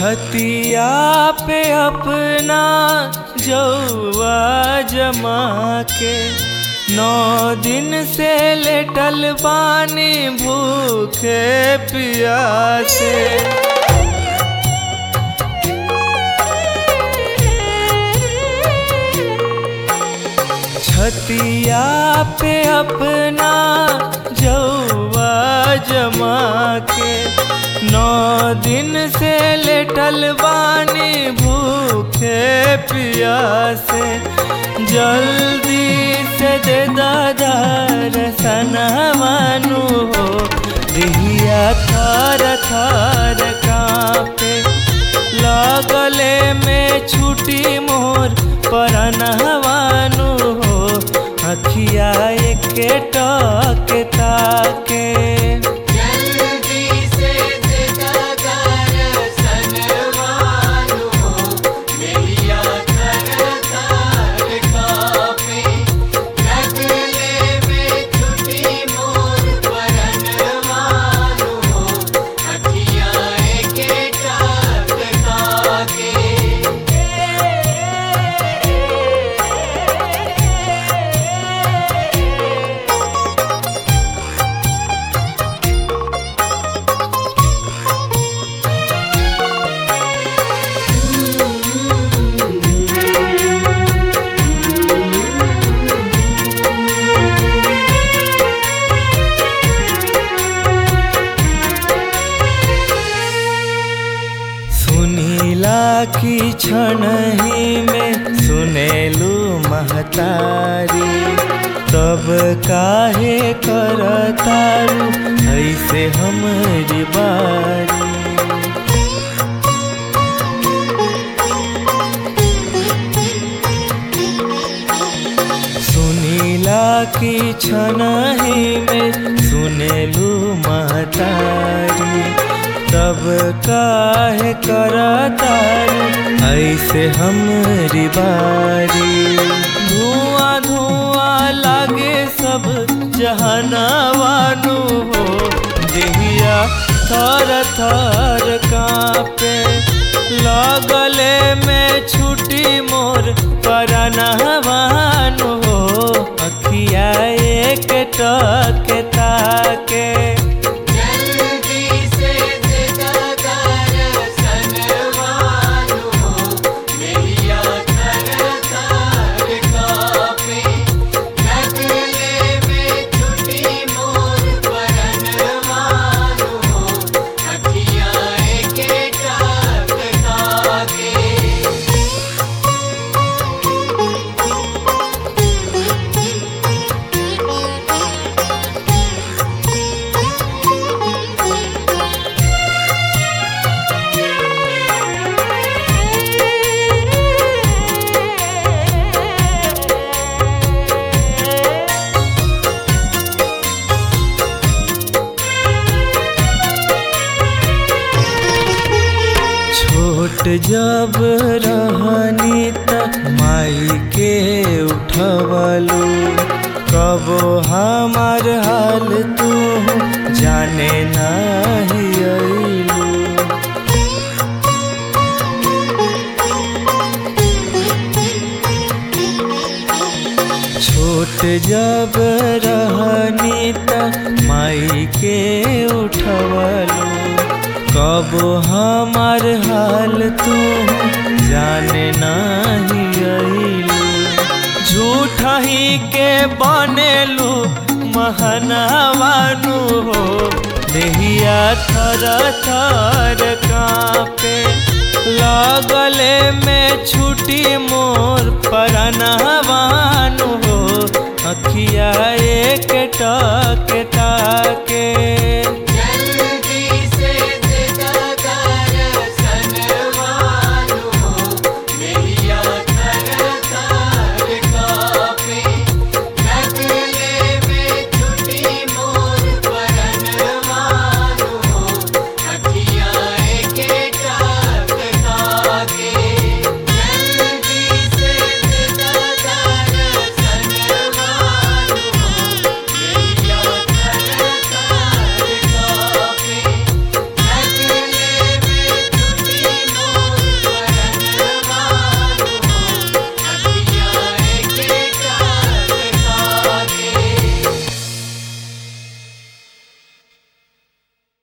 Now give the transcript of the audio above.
छतिया पे अपना जौआ जमा के नौ दिन से लेटल बानी भूखे पियासे छतिया पे अपना जौआ जमा के नौ दिन से लेटल बानी भूखे पियासे जल्दी से दे दादार सनवानु हो दिहिया थार थार कांपे लगले में छुटी मोर परनहवानु हो अखिया एके टक ताके जल्दी से दादार सनवानु हो नैया थर थर कापे लगले में छुटी मोर परनवानु हो अखिया एके टाक ताके सुनीला की क्षण ही में सुनेलू महतारी तब काहे करतारू ऐसे हमरी बारी सुनीला की क्षण ही में सुनेलू महतारी तब काहे करतारू ऐसे हमरी बारी धुआं धुआं लागे सब जहनवानु हो देहिया थर थर कांपे लगले में छुटी मोर परनहवानु हो अखिया एक टक ताके जल्दी से दादार सनवानु हो नैया थर थर कापे लगले में छुटी मोर परनवानु हो अखिया एके टाक ताके छोट जब रहनी त माई के उठवलू कबो हमार हाल तू जाने नाही अइलू छोट जब रहनी त माई के उठवलू कब हमार हाल तू जाने नाही अइलू झूठा ही के बनेलू महनवानु हो देहिया थर थर कांपे लगले में छुटी मोर परनहवानु हो अखिया एक टक